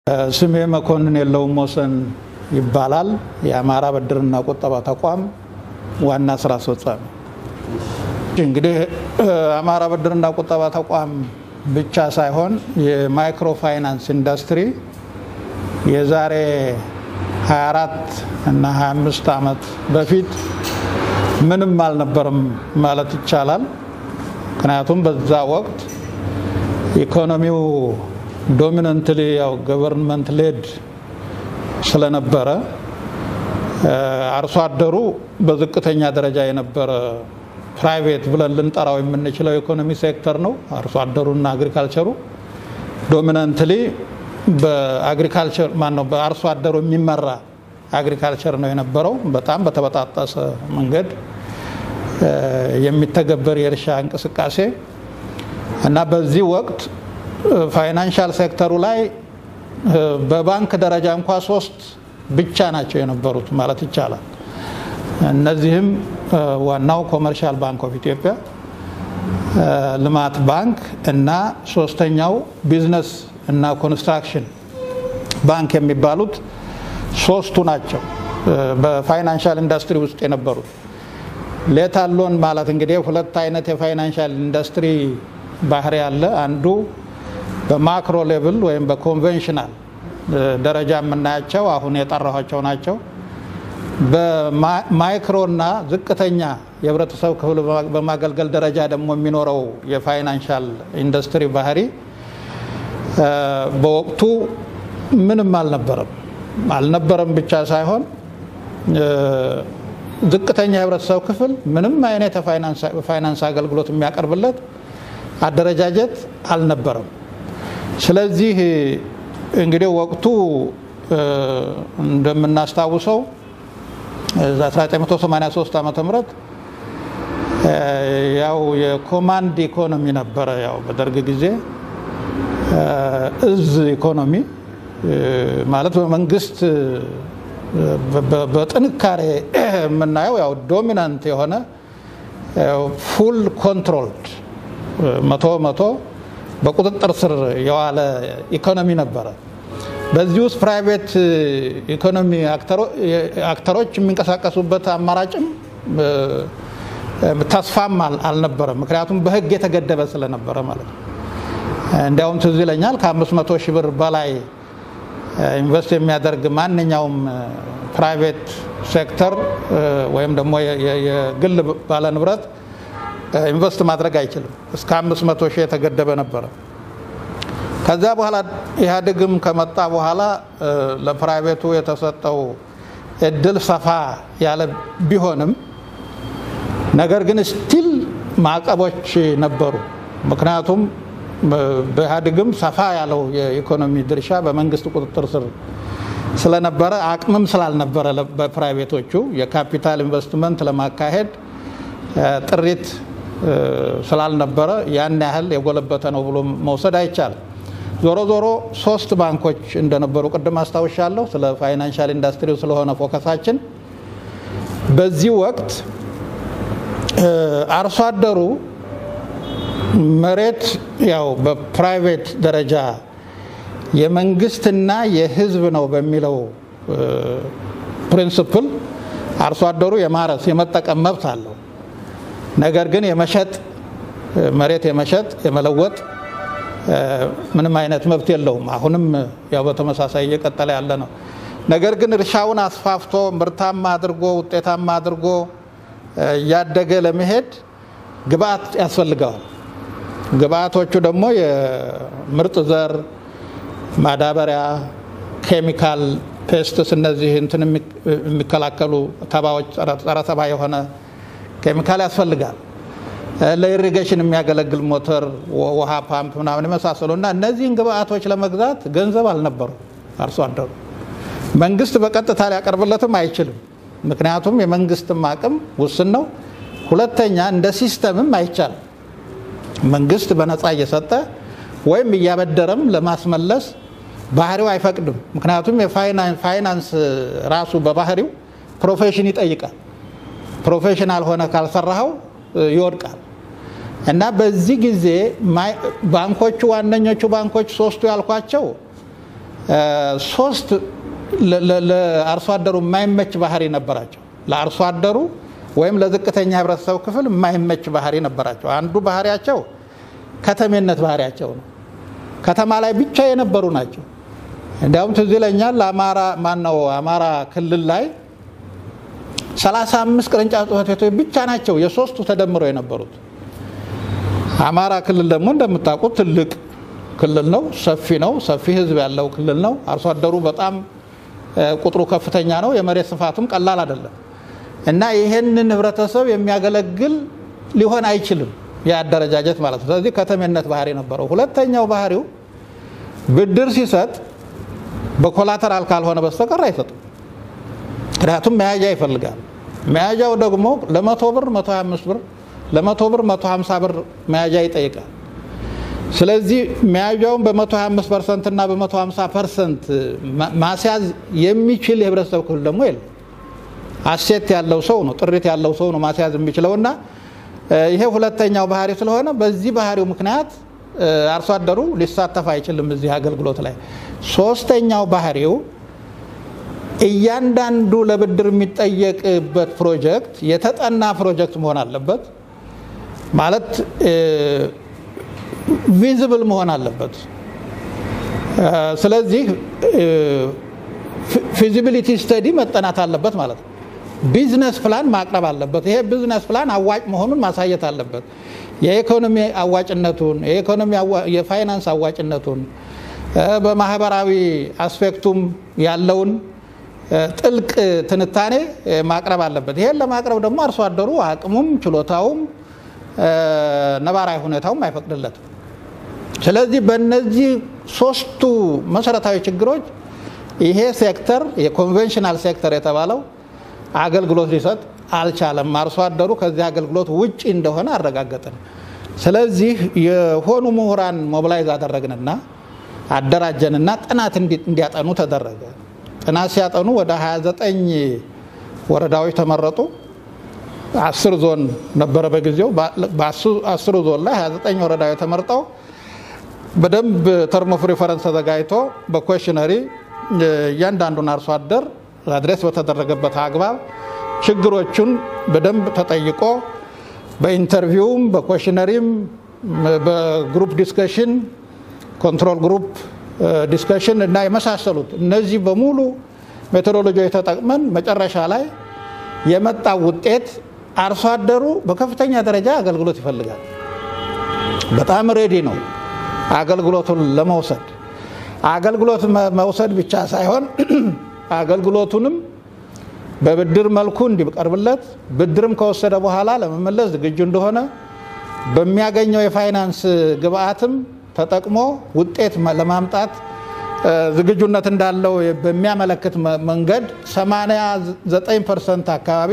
ስሜ መኮንን የለውም ወሰን ይባላል። የአማራ ብድርና ቁጠባ ተቋም ዋና ስራ አስፈጻሚ። እንግዲህ አማራ ብድርና ቁጠባ ተቋም ብቻ ሳይሆን የማይክሮ ፋይናንስ ኢንዱስትሪ የዛሬ 24 እና 25 ዓመት በፊት ምንም አልነበረም ማለት ይቻላል። ምክንያቱም በዛ ወቅት ኢኮኖሚው ዶሚነንትሊ ያው ገቨርንመንት ሌድ ስለነበረ አርሶ አደሩ በዝቅተኛ ደረጃ የነበረ ፕራይቬት ብለን ልንጠራው የምንችለው ኢኮኖሚ ሴክተር ነው። አርሶ አደሩና አግሪካልቸሩ ዶሚናንትሊ በአግሪካልቸር ማነው በአርሶ አደሩ የሚመራ አግሪካልቸር ነው የነበረው። በጣም በተበጣጠሰ መንገድ የሚተገበር የእርሻ እንቅስቃሴ እና በዚህ ወቅት ፋይናንሻል ሴክተሩ ላይ በባንክ ደረጃ እንኳ ሶስት ብቻ ናቸው የነበሩት ማለት ይቻላል። እነዚህም ዋናው ኮመርሻል ባንክ ኦፍ ኢትዮጵያ፣ ልማት ባንክ እና ሶስተኛው ቢዝነስ እና ኮንስትራክሽን ባንክ የሚባሉት ሶስቱ ናቸው በፋይናንሻል ኢንዱስትሪ ውስጥ የነበሩት። ሌታል ሎን ማለት እንግዲህ ሁለት አይነት የፋይናንሻል ኢንዱስትሪ ባህሪ ያለ አንዱ በማክሮ ሌቭል ወይም በኮንቬንሽናል ደረጃ የምናያቸው አሁን የጠራኋቸው ናቸው። በማይክሮ እና ዝቅተኛ የህብረተሰብ ክፍል በማገልገል ደረጃ ደግሞ የሚኖረው የፋይናንሻል ኢንዱስትሪ ባህሪ በወቅቱ ምንም አልነበረም። አልነበረም ብቻ ሳይሆን ዝቅተኛ የህብረተሰብ ክፍል ምንም አይነት የፋይናንስ አገልግሎት የሚያቀርብለት አደረጃጀት አልነበረም። ስለዚህ እንግዲህ ወቅቱ እንደምናስታውሰው 1983 ዓመተ ምህረት ያው የኮማንድ ኢኮኖሚ ነበረ። ያው በደርግ ጊዜ እዝ ኢኮኖሚ ማለት በመንግስት በጥንካሬ የምናየው ያው ዶሚናንት የሆነ ፉል ኮንትሮልድ መቶ መቶ በቁጥጥር ስር የዋለ ኢኮኖሚ ነበረ። በዚህ ውስጥ ፕራይቬት ኢኮኖሚ አክተሮች የሚንቀሳቀሱበት አማራጭም ተስፋም አልነበረም። ምክንያቱም በህግ የተገደበ ስለነበረ ማለት ነው። እንዲያውም ትዝ ይለኛል ከ500 ሺህ ብር በላይ ኢንቨስት የሚያደርግ ማንኛውም ፕራይቬት ሴክተር ወይም ደግሞ የግል ባለንብረት ኢንቨስት ማድረግ አይችልም። እስከ 500 ሺህ የተገደበ ነበረ። ከዛ በኋላ ኢህአዴግም ከመጣ በኋላ ለፕራይቬቱ የተሰጠው እድል ሰፋ ያለ ቢሆንም ነገር ግን ስቲል ማዕቀቦች ነበሩ። ምክንያቱም በኢህአዴግም ሰፋ ያለው የኢኮኖሚ ድርሻ በመንግስት ቁጥጥር ስር ስለነበረ አቅምም ስላልነበረ በፕራይቬቶቹ የካፒታል ኢንቨስትመንት ለማካሄድ ጥሪት ስላልነበረ ያን ያህል የጎለበተ ነው ብሎ መውሰድ አይቻልም። ዞሮ ዞሮ ሶስት ባንኮች እንደነበሩ ቅድም አስታውሻለሁ። ስለ ፋይናንሻል ኢንዱስትሪው ስለሆነ ፎከሳችን በዚህ ወቅት አርሶ አደሩ መሬት ያው በፕራይቬት ደረጃ የመንግስትና የሕዝብ ነው በሚለው ፕሪንስፕል አርሶ አደሩ የማረስ የመጠቀም መብት አለው። ነገር ግን የመሸጥ መሬት የመሸጥ የመለወጥ ምንም አይነት መብት የለውም። አሁንም ያው በተመሳሳይ እየቀጠለ ያለ ነው። ነገር ግን እርሻውን አስፋፍቶ ምርታማ አድርጎ ውጤታማ አድርጎ እያደገ ለመሄድ ግብአት ያስፈልገዋል። ግብአቶቹ ደግሞ የምርጥ ዘር፣ ማዳበሪያ፣ ኬሚካል፣ ፔስትስ እነዚህ እንትን የሚከላከሉ ተባዎች ጸረ ተባ የሆነ ኬሚካል ያስፈልጋል። ለኢሪጌሽን የሚያገለግል ሞተር፣ ውሃ ፓምፕ ምናምን የመሳሰሉ እና እነዚህን ግብአቶች ለመግዛት ገንዘብ አልነበሩ አርሶ አደሩ። መንግስት በቀጥታ ሊያቀርብለትም አይችልም። ምክንያቱም የመንግስትም አቅም ውስን ነው። ሁለተኛ እንደ ሲስተምም አይቻልም። መንግስት በነፃ እየሰጠ ወይም እያበደረም ለማስመለስ ባህሪው አይፈቅድም። ምክንያቱም የፋይናንስ ራሱ በባህሪው ፕሮፌሽን ይጠይቃል። ፕሮፌሽናል ሆነ ካልሰራኸው ይወድቃል። እና በዚህ ጊዜ ባንኮቹ ዋነኞቹ ባንኮች ሶስቱ ያልኳቸው ሶስት ለአርሶ አደሩ የማይመች ባህሪ ነበራቸው። ለአርሶ አደሩ ወይም ለዝቅተኛ ህብረተሰብ ክፍል የማይመች ባህሪ ነበራቸው። አንዱ ባህሪያቸው ከተሜነት ባህሪያቸው ነው። ከተማ ላይ ብቻ የነበሩ ናቸው። እንዲያውም ትዝ ይለኛል አማራ ማነው አማራ ክልል ላይ 35 ቅርንጫፍ ጽሕፈት ቤቶች ብቻ ናቸው የሶስቱ ተደምረው የነበሩት። አማራ ክልል ደግሞ እንደምታውቁት ትልቅ ክልል ነው። ሰፊ ነው። ሰፊ ህዝብ ያለው ክልል ነው። አርሶ አደሩ በጣም ቁጥሩ ከፍተኛ ነው። የመሬት ስፋቱም ቀላል አይደለም እና ይሄንን ህብረተሰብ የሚያገለግል ሊሆን አይችልም የአደረጃጀት ማለት ነው። ስለዚህ ከተሜነት ባህሪ ነበረው። ሁለተኛው ባህሪው ብድር ሲሰጥ በኮላተራል ካልሆነ በስተቀር አይሰጥም። ምክንያቱም መያዣ ይፈልጋል። መያዣው ደግሞ ለመቶ ብር 125 ብር ለመቶ ብር 150 ብር መያዣ ይጠይቃል። ስለዚህ መያዣውን በ125 ፐርሰንት እና በ150 ፐርሰንት ማስያዝ የሚችል የህብረተሰብ ክፍል ደግሞ የለም። አሴት ያለው ሰው ነው፣ ጥሪት ያለው ሰው ነው ማስያዝ የሚችለው እና ይሄ ሁለተኛው ባህሪ ስለሆነ በዚህ ባህሪው ምክንያት አርሶ አደሩ ሊሳተፍ አይችልም እዚህ አገልግሎት ላይ። ሶስተኛው ባህሪው እያንዳንዱ ለብድር የሚጠየቅበት ፕሮጀክት የተጠና ፕሮጀክት መሆን አለበት። ማለት ቪዝብል መሆን አለበት። ስለዚህ ፊዚቢሊቲ ስተዲ መጠናት አለበት ማለት ነው። ቢዝነስ ፕላን ማቅረብ አለበት። ይሄ ቢዝነስ ፕላን አዋጭ መሆኑን ማሳየት አለበት። የኢኮኖሚ አዋጭነቱን፣ የኢኮኖሚ የፋይናንስ አዋጭነቱን፣ በማህበራዊ አስፔክቱም ያለውን ጥልቅ ትንታኔ ማቅረብ አለበት። ይሄን ለማቅረብ ደግሞ አርሶ አደሩ አቅሙም ችሎታውም ነባራዊ ሁኔታውም አይፈቅድለትም። ስለዚህ በእነዚህ ሶስቱ መሰረታዊ ችግሮች ይሄ ሴክተር የኮንቬንሽናል ሴክተር የተባለው አገልግሎት ሊሰጥ አልቻለም። አርሶ አደሩ ከዚህ አገልግሎት ውጭ እንደሆነ አረጋገጥን። ስለዚህ የሆኑ ምሁራን ሞቢላይዝ አደረግንና አደራጀንና ጥናት እንዲያጠኑ ተደረገ። ጥናት ሲያጠኑ ወደ 29 ወረዳዎች ተመረጡ። አስር ዞን ነበረ በጊዜው። በአስሩ ዞን ላይ 29 ወረዳዎች ተመርጠው በደንብ ተርም ኦፍ ሪፈረንስ ተዘጋጅቶ በኮሽነሪ እያንዳንዱን አርሶ አደር አድሬስ በተደረገበት አግባብ ችግሮቹን በደንብ ተጠይቆ በኢንተርቪውም በኮሽነሪም በግሩፕ ዲስከሽን ኮንትሮል ግሩፕ ዲስከሽን እና የመሳሰሉት እነዚህ በሙሉ ሜቶዶሎጂ ተጠቅመን መጨረሻ ላይ የመጣው ውጤት አርሶ አደሩ በከፍተኛ ደረጃ አገልግሎት ይፈልጋል። በጣም ሬዲ ነው አገልግሎቱን ለመውሰድ። አገልግሎት መውሰድ ብቻ ሳይሆን አገልግሎቱንም በብድር መልኩ እንዲቀርብለት ብድርም ከወሰደ በኋላ ለመመለስ ዝግጁ እንደሆነ በሚያገኘው የፋይናንስ ግብአትም ተጠቅሞ ውጤት ለማምጣት ዝግጁነት እንዳለው በሚያመለክት መንገድ 89 ፐርሰንት አካባቢ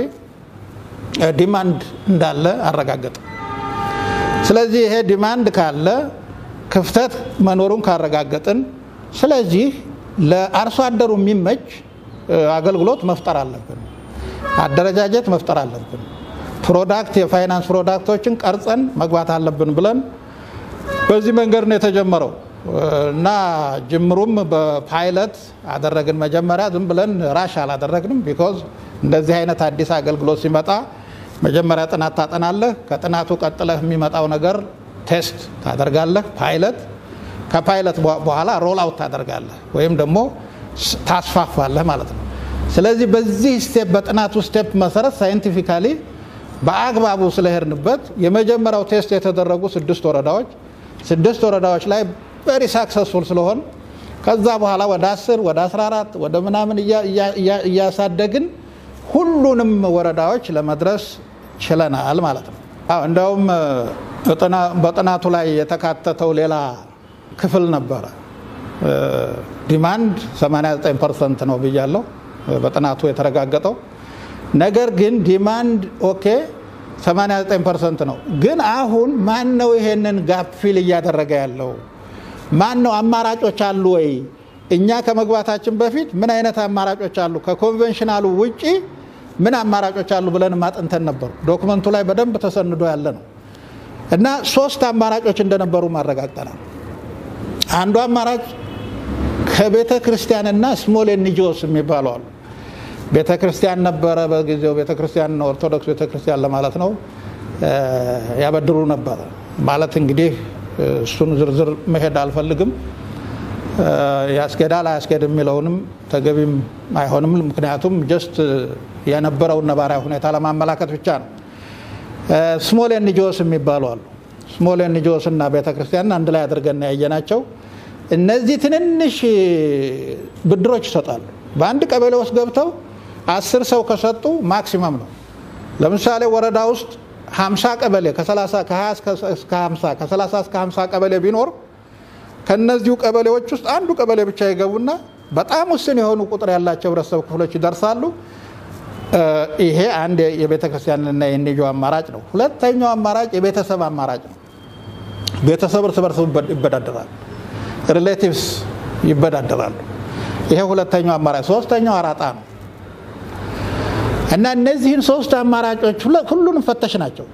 ዲማንድ እንዳለ አረጋገጠ። ስለዚህ ይሄ ዲማንድ ካለ ክፍተት መኖሩን ካረጋገጥን፣ ስለዚህ ለአርሶ አደሩ የሚመች አገልግሎት መፍጠር አለብን፣ አደረጃጀት መፍጠር አለብን፣ ፕሮዳክት የፋይናንስ ፕሮዳክቶችን ቀርጸን መግባት አለብን ብለን በዚህ መንገድ ነው የተጀመረው እና ጅምሩም በፓይለት አደረግን። መጀመሪያ ዝም ብለን ራሽ አላደረግንም። ቢኮዝ እንደዚህ አይነት አዲስ አገልግሎት ሲመጣ መጀመሪያ ጥናት ታጠናለህ። ከጥናቱ ቀጥለህ የሚመጣው ነገር ቴስት ታደርጋለህ፣ ፓይለት። ከፓይለት በኋላ ሮል አውት ታደርጋለህ ወይም ደግሞ ታስፋፋለህ ማለት ነው። ስለዚህ በዚህ ስቴፕ በጥናቱ ስቴፕ መሰረት ሳይንቲፊካሊ በአግባቡ ስለሄድንበት የመጀመሪያው ቴስት የተደረጉ ስድስት ወረዳዎች ስድስት ወረዳዎች ላይ ቨሪ ሳክሰስፉል ስለሆን ከዛ በኋላ ወደ 10 ወደ 14 ወደ ምናምን እያሳደግን ሁሉንም ወረዳዎች ለመድረስ ችለናል ማለት ነው። እንደውም በጥናቱ ላይ የተካተተው ሌላ ክፍል ነበረ። ዲማንድ 89 ፐርሰንት ነው ብያለሁ፣ በጥናቱ የተረጋገጠው ነገር ግን ዲማንድ ኦኬ 89 ፐርሰንት ነው። ግን አሁን ማን ነው ይሄንን ጋፕ ፊል እያደረገ ያለው? ማን ነው? አማራጮች አሉ ወይ? እኛ ከመግባታችን በፊት ምን አይነት አማራጮች አሉ? ከኮንቬንሽናሉ ውጪ ምን አማራጮች አሉ ብለን ማጥንተን ነበሩ። ዶክመንቱ ላይ በደንብ ተሰንዶ ያለ ነው እና ሶስት አማራጮች እንደነበሩ ማረጋግጠናል። አንዱ አማራጭ ከቤተ ክርስቲያንና ስሞል ኤንጂኦስ የሚባሉ አሉ። ቤተ ክርስቲያን ነበረ በጊዜው ቤተ ክርስቲያን ኦርቶዶክስ ቤተ ክርስቲያን ለማለት ነው ያበድሩ ነበረ ማለት እንግዲህ እሱን ዝርዝር መሄድ አልፈልግም። ያስኬዳል አያስኬድ የሚለውንም ተገቢም አይሆንም። ምክንያቱም ጀስት የነበረውን ነባራዊ ሁኔታ ለማመላከት ብቻ ነው። ስሞል ኤንጂኦስ የሚባሉ አሉ። ስሞል ኤንጂኦስ እና ቤተ ክርስቲያን አንድ ላይ አድርገን ያየናቸው እነዚህ ትንንሽ ብድሮች ይሰጣሉ። በአንድ ቀበሌ ውስጥ ገብተው አስር ሰው ከሰጡ ማክሲመም ነው። ለምሳሌ ወረዳ ውስጥ 50 ቀበሌ ከ20 እስከ 50 ከ30 እስከ 50 ቀበሌ ቢኖር ከነዚሁ ቀበሌዎች ውስጥ አንዱ ቀበሌ ብቻ ይገቡና በጣም ውስን የሆኑ ቁጥር ያላቸው ህብረተሰብ ክፍሎች ይደርሳሉ። ይሄ አንድ የቤተ ክርስቲያንና የኤንጂኦ አማራጭ ነው። ሁለተኛው አማራጭ የቤተሰብ አማራጭ ነው። ቤተሰብ እርስ በርስ ይበዳደራል፣ ሪሌቲቭስ ይበዳደራሉ። ይሄ ሁለተኛው አማራጭ። ሶስተኛው አራጣ ነው እና እነዚህን ሶስት አማራጮች ሁሉንም ፈተሽ ናቸው።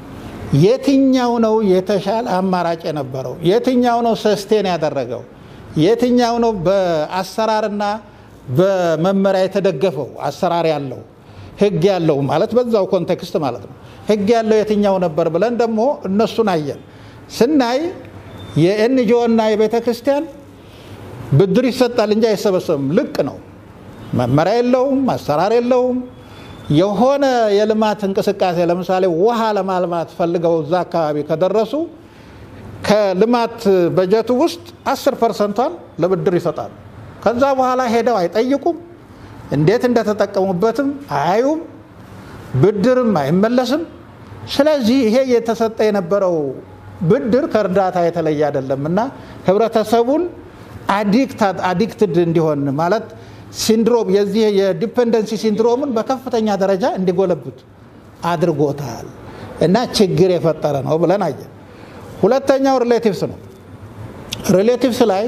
የትኛው ነው የተሻለ አማራጭ የነበረው? የትኛው ነው ሰስቴን ያደረገው? የትኛው ነው በአሰራርና በመመሪያ የተደገፈው አሰራር ያለው ህግ ያለው ማለት በዛው ኮንቴክስት ማለት ነው። ህግ ያለው የትኛው ነበር ብለን ደግሞ እነሱን አየን። ስናይ የኤንጂኦ እና የቤተ ክርስቲያን ብድር ይሰጣል እንጂ አይሰበሰብም። ልቅ ነው። መመሪያ የለውም፣ አሰራር የለውም። የሆነ የልማት እንቅስቃሴ ለምሳሌ ውሃ ለማልማት ፈልገው እዛ አካባቢ ከደረሱ ከልማት በጀቱ ውስጥ አስር ፐርሰንቷን ለብድር ይሰጣሉ። ከዛ በኋላ ሄደው አይጠይቁም፣ እንዴት እንደተጠቀሙበትም አያዩም፣ ብድርም አይመለስም። ስለዚህ ይሄ የተሰጠ የነበረው ብድር ከእርዳታ የተለየ አይደለም እና ህብረተሰቡን አዲክትድ እንዲሆን ማለት ሲንድሮም የዚህ የዲፔንደንሲ ሲንድሮምን በከፍተኛ ደረጃ እንዲጎለብት አድርጎታል እና ችግር የፈጠረ ነው ብለን አየን። ሁለተኛው ሪሌቲቭስ ነው። ሪሌቲቭስ ላይ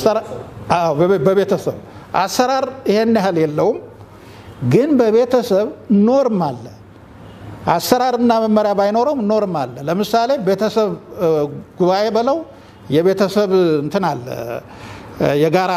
በቤተሰብ አሰራር ይሄን ያህል የለውም፣ ግን በቤተሰብ ኖርም አለ። አሰራርና መመሪያ ባይኖረውም ኖርም አለ። ለምሳሌ ቤተሰብ ጉባኤ በለው የቤተሰብ እንትን አለ የጋራ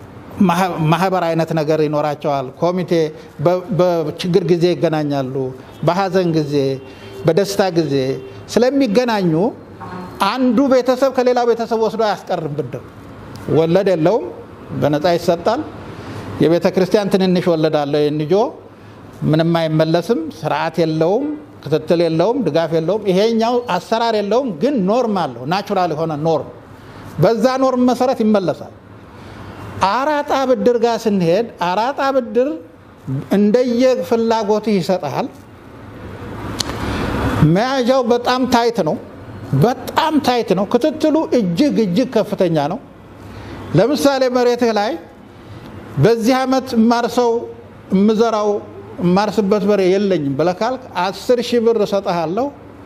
ማህበር አይነት ነገር ይኖራቸዋል። ኮሚቴ በችግር ጊዜ ይገናኛሉ። በሀዘን ጊዜ፣ በደስታ ጊዜ ስለሚገናኙ አንዱ ቤተሰብ ከሌላው ቤተሰብ ወስዶ አያስቀርም። ብድር ወለድ የለውም፣ በነፃ ይሰጣል። የቤተ ክርስቲያን ትንንሽ ወለድ አለው። የንጆ ምንም አይመለስም። ስርዓት የለውም፣ ክትትል የለውም፣ ድጋፍ የለውም። ይሄኛው አሰራር የለውም፣ ግን ኖርም አለው። ናቹራል የሆነ ኖርም፣ በዛ ኖርም መሰረት ይመለሳል። አራጣ ብድር ጋር ስንሄድ አራጣ ብድር እንደየ ፍላጎትህ ይሰጣል። መያዣው በጣም ታይት ነው። በጣም ታይት ነው። ክትትሉ እጅግ እጅግ ከፍተኛ ነው። ለምሳሌ መሬትህ ላይ በዚህ ዓመት ማርሰው የምዘራው የማርስበት በሬ የለኝም ብለህ ካልክ አስር ሺህ ብር እሰጥሃለሁ፣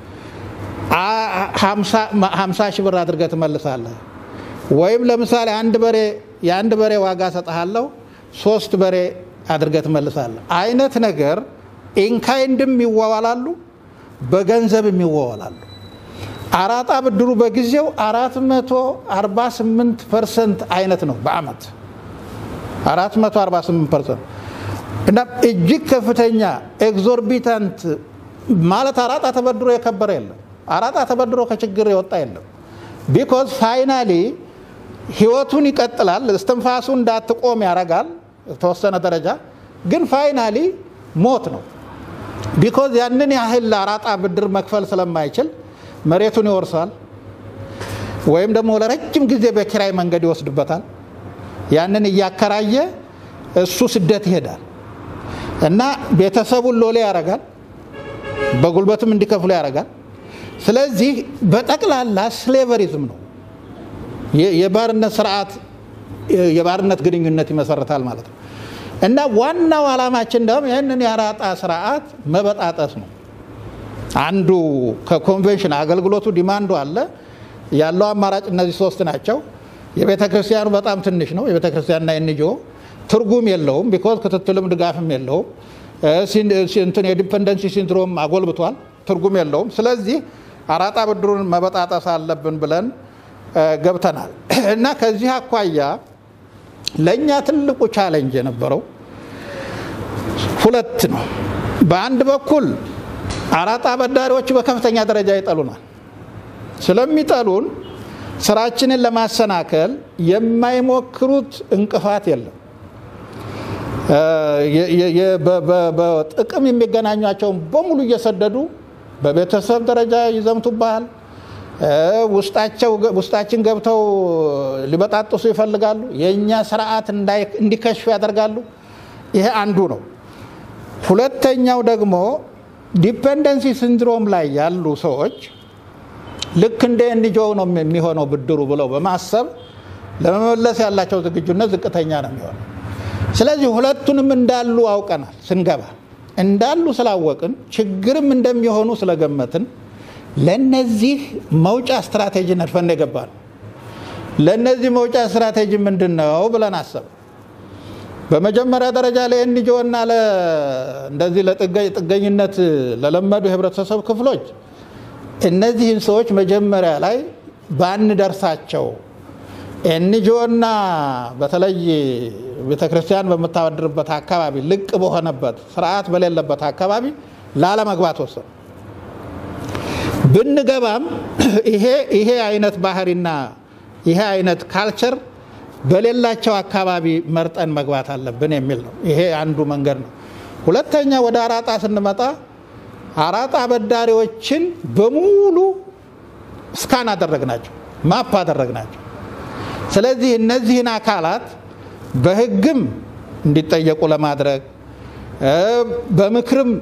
ሀምሳ ሺህ ብር አድርገህ ትመልሳለህ። ወይም ለምሳሌ አንድ በሬ የአንድ በሬ ዋጋ እሰጥሃለሁ ሶስት በሬ አድርገህ ትመልሳለህ አይነት ነገር ኢንካይንድም ይዋዋላሉ፣ በገንዘብም ይዋዋላሉ። አራጣ ብድሩ በጊዜው 448 ፐርሰንት አይነት ነው በአመት 448 ፐርሰንት እና እጅግ ከፍተኛ ኤግዞርቢታንት ማለት አራጣ ተበድሮ የከበረ የለም። አራጣ ተበድሮ ከችግር የወጣ የለም። ቢኮዝ ፋይናሊ ህይወቱን ይቀጥላል። እስትንፋሱ እንዳትቆም ያደርጋል የተወሰነ ደረጃ ግን ፋይናሊ ሞት ነው። ቢኮዝ ያንን ያህል አራጣ ብድር መክፈል ስለማይችል መሬቱን ይወርሳል፣ ወይም ደግሞ ለረጅም ጊዜ በኪራይ መንገድ ይወስድበታል። ያንን እያከራየ እሱ ስደት ይሄዳል እና ቤተሰቡን ሎሌ ያደርጋል፣ በጉልበትም እንዲከፍሉ ያደርጋል። ስለዚህ በጠቅላላ ስሌቨሪዝም ነው። የባርነት ስርዓት የባርነት ግንኙነት ይመሰርታል ማለት ነው እና ዋናው ዓላማችን ደግሞ ይህንን የአራጣ ስርዓት መበጣጠስ ነው። አንዱ ከኮንቬንሽን አገልግሎቱ ዲማንዱ አለ ያለው አማራጭ እነዚህ ሶስት ናቸው። የቤተ ክርስቲያኑ በጣም ትንሽ ነው። የቤተ ክርስቲያንና የንጆ ትርጉም የለውም፣ ቢኮዝ ክትትልም ድጋፍም የለውም። እንትን የዲፐንደንሲ ሲንድሮም አጎልብቷል፣ ትርጉም የለውም። ስለዚህ አራጣ ብድሩን መበጣጠስ አለብን ብለን ገብተናል እና ከዚህ አኳያ ለእኛ ትልቁ ቻሌንጅ የነበረው ሁለት ነው። በአንድ በኩል አራጣ አበዳሪዎች በከፍተኛ ደረጃ ይጠሉናል። ስለሚጠሉን ስራችንን ለማሰናከል የማይሞክሩት እንቅፋት የለም። በጥቅም የሚገናኟቸውን በሙሉ እየሰደዱ በቤተሰብ ደረጃ ይዘምቱብሃል። ውስጣችን ገብተው ሊበጣጥሱ ይፈልጋሉ። የእኛ ስርዓት እንዲከሽፍ ያደርጋሉ። ይሄ አንዱ ነው። ሁለተኛው ደግሞ ዲፔንደንሲ ሲንድሮም ላይ ያሉ ሰዎች ልክ እንደ ኤንጂኦ ነው የሚሆነው ብድሩ ብለው በማሰብ ለመመለስ ያላቸው ዝግጁነት ዝቅተኛ ነው የሚሆነው። ስለዚህ ሁለቱንም እንዳሉ አውቀናል። ስንገባ እንዳሉ ስላወቅን ችግርም እንደሚሆኑ ስለገመትን ለነዚህ መውጫ ስትራቴጂ ነድፈን የገባ ነው። ለእነዚህ መውጫ ስትራቴጂ ምንድን ነው ብለን አሰብ በመጀመሪያ ደረጃ ለኤንጂኦ እና እንደዚህ ለጥገኝነት ለለመዱ የህብረተሰብ ክፍሎች እነዚህን ሰዎች መጀመሪያ ላይ ባንደርሳቸው ኤንጂኦ እና በተለይ ቤተክርስቲያን በምታወድርበት አካባቢ ልቅ በሆነበት ስርዓት በሌለበት አካባቢ ላለመግባት ወሰኑ። ብንገባም ይሄ አይነት ባህሪና ይሄ አይነት ካልቸር በሌላቸው አካባቢ መርጠን መግባት አለብን የሚል ነው። ይሄ አንዱ መንገድ ነው። ሁለተኛ ወደ አራጣ ስንመጣ አራጣ አበዳሪዎችን በሙሉ ስካን አደረግናቸው፣ ማፕ አደረግናቸው። ስለዚህ እነዚህን አካላት በህግም እንዲጠየቁ ለማድረግ በምክርም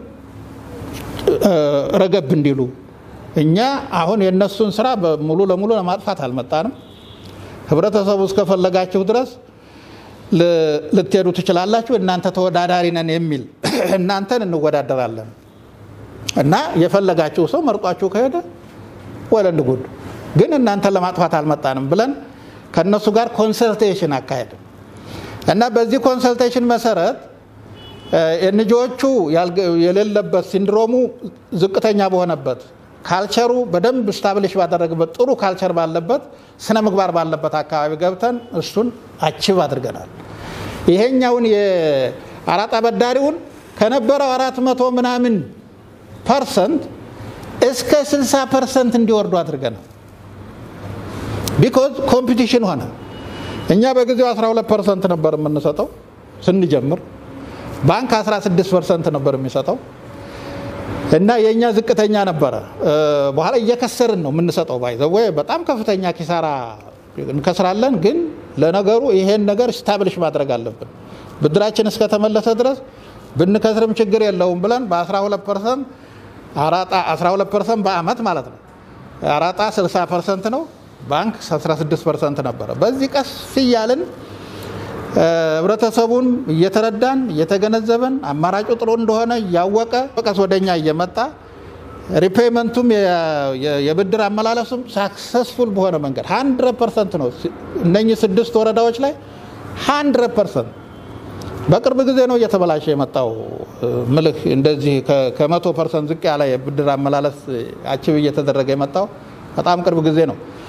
ረገብ እንዲሉ እኛ አሁን የእነሱን ስራ ሙሉ ለሙሉ ለማጥፋት አልመጣንም። ህብረተሰቡ እስከፈለጋችሁ ድረስ ልትሄዱ ትችላላችሁ፣ እናንተ ተወዳዳሪ ነን የሚል እናንተን እንወዳደራለን እና የፈለጋችሁ ሰው መርጧችሁ ከሄደ ወለንድ ጉድ፣ ግን እናንተን ለማጥፋት አልመጣንም ብለን ከእነሱ ጋር ኮንሰልቴሽን አካሄድን እና በዚህ ኮንሰልቴሽን መሰረት ኤንጂዎቹ የሌለበት ሲንድሮሙ ዝቅተኛ በሆነበት ካልቸሩ በደንብ ስታብሊሽ ባደረግበት ጥሩ ካልቸር ባለበት ስነ ምግባር ባለበት አካባቢ ገብተን እሱን አችብ አድርገናል። ይሄኛውን የአራጣ አበዳሪውን ከነበረው አራት መቶ ምናምን ፐርሰንት እስከ 60 ፐርሰንት እንዲወርዱ አድርገናል። ቢኮዝ ኮምፒቲሽን ሆነ። እኛ በጊዜው 12 ፐርሰንት ነበር የምንሰጠው ስንጀምር፣ ባንክ 16 ፐርሰንት ነበር የሚሰጠው እና የእኛ ዝቅተኛ ነበረ። በኋላ እየከሰርን ነው የምንሰጠው። ባይዘወ በጣም ከፍተኛ ኪሳራ እንከስራለን። ግን ለነገሩ ይሄን ነገር ስታብሊሽ ማድረግ አለብን። ብድራችን እስከተመለሰ ድረስ ብንከስርም ችግር የለውም ብለን በ12 ፐርሰንት አራጣ 12 ፐርሰንት በአመት ማለት ነው። አራጣ 60 ፐርሰንት ነው። ባንክ 16 ፐርሰንት ነበረ። በዚህ ቀስ እያልን ህብረተሰቡን እየተረዳን እየተገነዘበን አማራጩ ጥሩ እንደሆነ እያወቀ በቀስ ወደኛ እየመጣ ሪፔይመንቱም የብድር አመላለሱም ሳክሰስፉል በሆነ መንገድ ሀንድረድ ፐርሰንት ነው። እነኚህ ስድስት ወረዳዎች ላይ ሀንድረድ ፐርሰንት በቅርብ ጊዜ ነው እየተበላሸ የመጣው ምልህ እንደዚህ ከመቶ ፐርሰንት ዝቅ ያለ የብድር አመላለስ አችብ እየተደረገ የመጣው በጣም ቅርብ ጊዜ ነው።